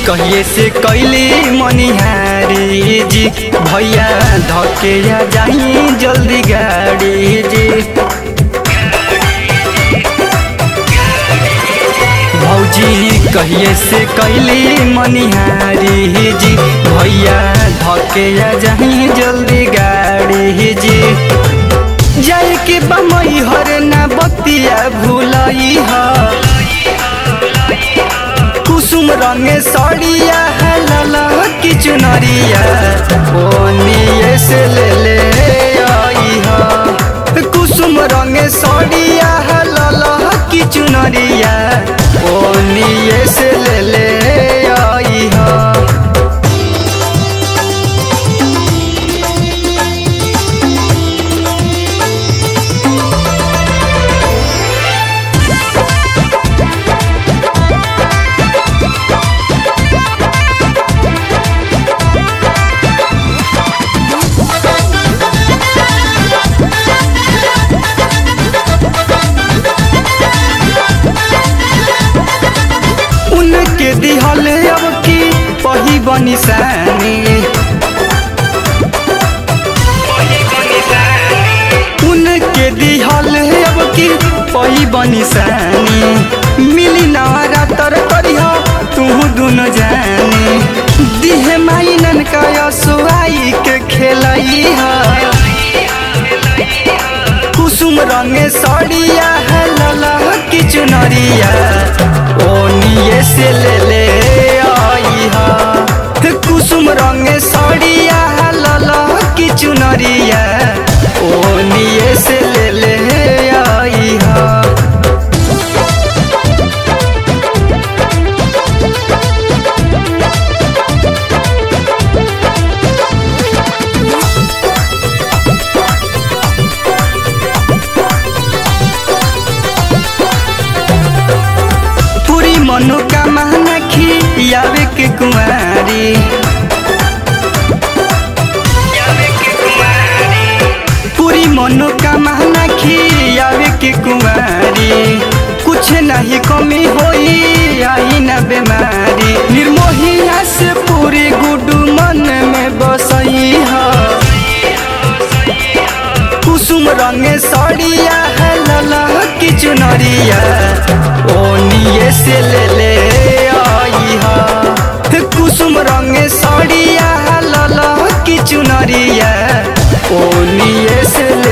कहिए से कैली मनिहारी जी भैया धके आ जाई जल्दी गाड़ी जी भौजी कहिए से कैली मनिहारी जी भैया धके आ जाई जल्दी गाड़ी जी जाए के बमई हर ना बतिया भूलई ह कुसुम रंगे सड़िया लाला की चुनरिया ओनिए से ले ले आई ह कुसुम रंगे सड़िया लाला की चुनरिया ओनिए से ले ले आई ह उनके दिहल अब की पही बनी सानी उनके दिहल अब की पही बनी सानी मिली नवारा तर करिह तू दुनो जानी दिहे माई ननका सुआई के खेलई है कुसुम रंगे सड़िया है लला की चुनरिया ओनिए से ले ले आई हा कुसुम रंगे सड़िया है लला की चुनरिया ओनिए से ले ले आई हा पूरी मनोकामना खियावे के कुमारी पूरी मनोकामना खियावे के कुमारी कुछ नहीं कमी होई आई न बीमारी निर्मोहिया से पूरी गुडू मन में बसई है कुसुम रंगे सड़िया है लला की चुनरिया ओनिए से ले ले आई हा कुसुम रंगे सड़िया है लला की चुनरिया ओनिए से